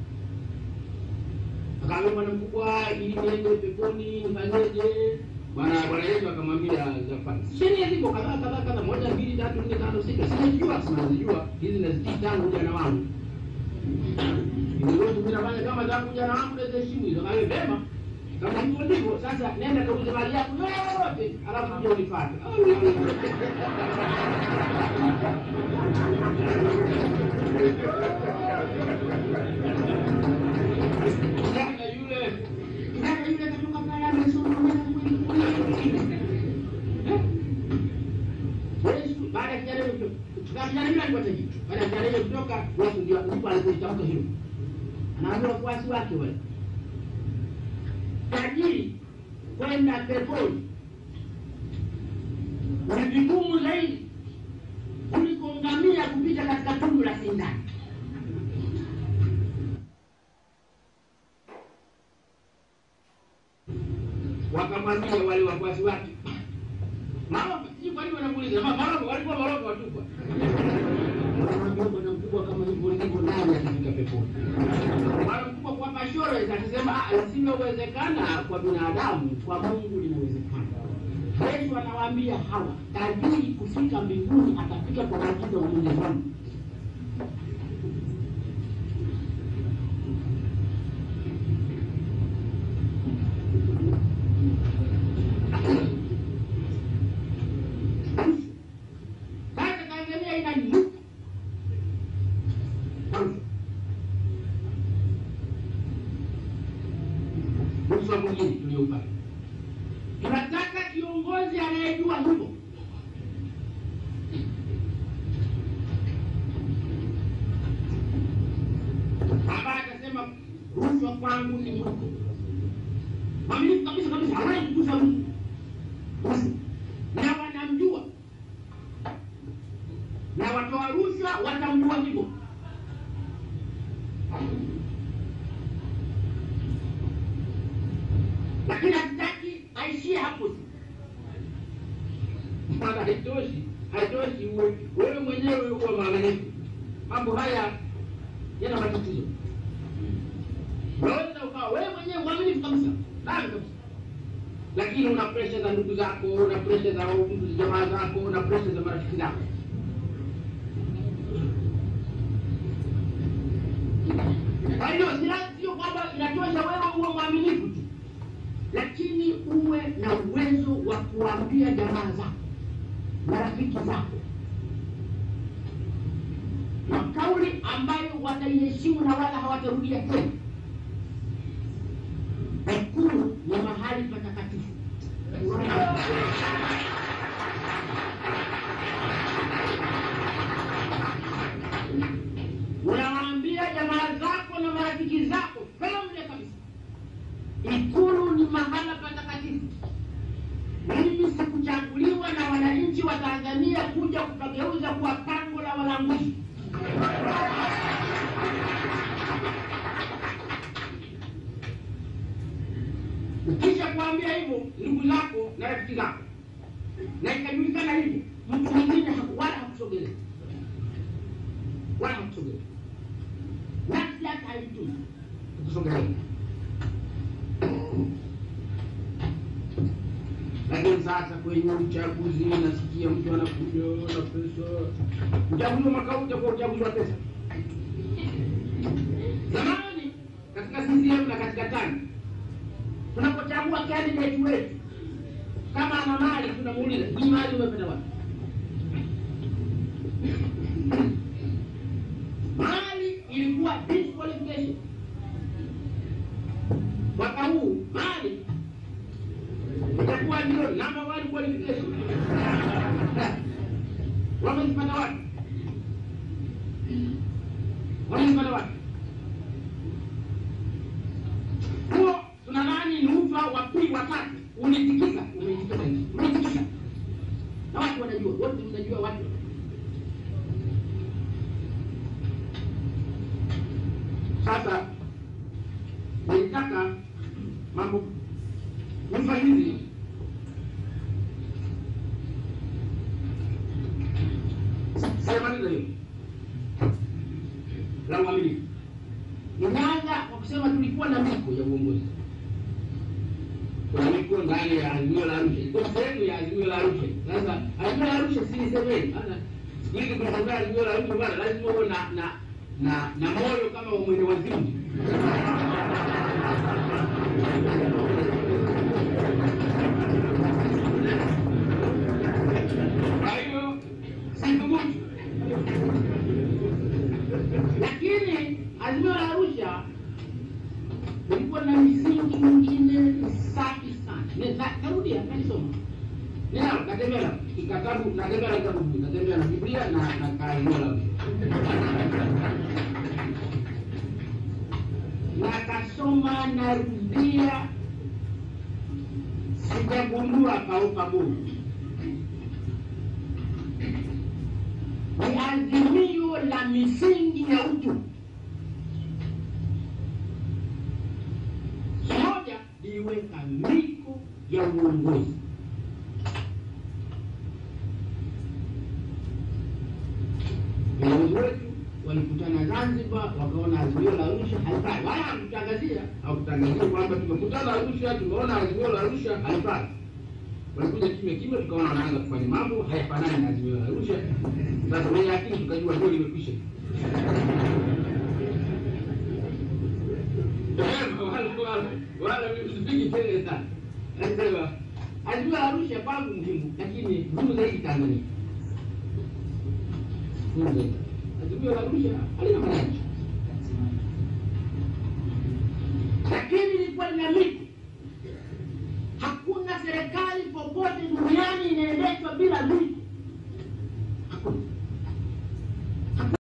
akaambia bwana mkubwa, ili niende peponi nifanyeje? Bwana Bwana Yesu akamwambia Zafari, sheria ziko kadhaa kadhaa kadhaa, moja mbili tatu nne tano sita, sinazijua sinazijua hizi nazitii tangu ujana wangu Niruhusu mimi nafanya kama tangu ujana wangu naziheshimu hizo. Kawe vema, kama hivyo ndivyo sasa, nenda kauze mali yako yote, alafu uje unifuate. Kijana yule kijana yule katoka pale amesoma miaka mingi kweli. Eh? Yesu baada ya kijana yule kutoka kijana yule alikuwa tajiri. Baada ya kijana yule kutoka Yesu ndio ndipo alipoitamka hilo. Anaambia wafuasi wake wale. Tajiri kwenda peponi. ni vigumu zaidi kuliko ngamia kupita katika tundu la sindano. Wakamwambia wale wafuasi wake, Maroko, sijui kwa nini wanamuuliza, "Ma- Maroko, walikuwa Maroko watupwa. Wanamwambia bwana mkubwa kama hivyo ndivyo nani akifika peponi? Bwana mkubwa kwa Pashore akisema "Ah, lisilowezekana kwa binadamu kwa Mungu linawezekana. Yesu anawaambia hawa, tajiri kufika mbinguni atafika kwa maagizo ya Mwenyezi Mungu. Sasa Tanzania inainuka rushwa mwingine tulioupata. Tunataka kiongozi anayejua hivyo. Ambaye atasema rushwa kwangu ni mwiko. Mwaminifu kabisa kabisa, hawezi kugusa mtu rushwa, na wanamjua na watoa rushwa watamjua hivyo. lakini hatutaki aishie hapo tu. Maana haitoshi, haitoshi uwe wewe mwenyewe uwe mwaminifu. Mambo haya yana matatizo. Unaweza ukawa wewe mwenyewe mwaminifu kabisa, ndani kabisa, lakini una presha za ndugu zako, una presha za ndugu jamaa zako, una presha za marafiki zako. Kwa hiyo si la- sio kwamba inatosha wewe uwe mwaminifu tu lakini uwe na uwezo wa kuambia jamaa zako na rafiki zako na kauli ambayo wataiheshimu na wala hawatarudia tena. Ikulu ni mahali patakatifu. Unawaambia jamaa zako na marafiki zako family kabisa Ikulu ni mahala patakatifu. Mimi sikuchaguliwa na wananchi wa Tanzania kuja kupageuza kuwa pango la walanguzi. Ukisha kuambia hivyo ndugu zako na rafiki zako, na ikajulikana hivyo, mtu mwingine haku- wala hakusogelea, wala hakusogelea, nafsi yake haitumi kusogelea. lakini sasa kwenye uchaguzi nasikia mtu anakuja na pesa. Uchaguzi wa mwaka huu utakuwa uchaguzi wa pesa. Zamani katika CCM na katika TANU tunapochagua candidate wetu, kama ana mali tunamuuliza hii mali umepata wapi? Mali ilikuwa disqualification. Mwaka huu mali itakuwa ndio number one qualification. Wamezipata wapi? Wamezipata wapi? Huo tuna nani ni ufa wa pili wa tatu ulitikisa, umeitikisa hivi, umeitikisa na watu wanajua, wote mnajua watu sasa nilitaka mambo nyumba hizi sijamaliza hiyo la uaminifu. Ninaanza kwa kusema tulikuwa na miko ya uongozi. Kuna miko ndani ya azimio la Arusha, ilikuwa sehemu ya azimio la Arusha. Sasa azimio la Arusha si nisemeni, maana siku hizi kunaongea azimio la Arusha bwana, lazima uwe na na na na moyo kama wa mwende wazimu. Kwa hiyo sithubutu, lakini azimio la Arusha ilikuwa na misingi mingine safi sana. Ni- na- Narudia, nalisoma ninao, natembea na kitabu, natembea na kitabu, natembea na Biblia na na kaazimio la Arusha nakasoma, narudia, sijagundua paupa Mungu ni azimio la misingi ya utu. Moja, liweka miko ya uongozi. Viongozi wetu walikutana Zanzibar, wakaona azimio la Arusha halifai, wala hakutangazia hakutangazia kwamba tumekutana Arusha, tumeona azimio la Arusha halifai. Walikuja kimya kimya, tukaona wanaanza kufanya mambo hayafanani na azimio la Arusha. Sasa mwenye akili tukajua ndio limekwisha. Wala wala wala mimi sipigi kelele sana. Nasema azimio la Arusha kwangu muhimu, lakini muhimu zaidi Tanzania. Muhimu zaidi. Azimio la Arusha halina maana yake. Lakini ilikuwa lina miti. Hakuna serikali popote duniani inaendeshwa bila miti. Hakuna.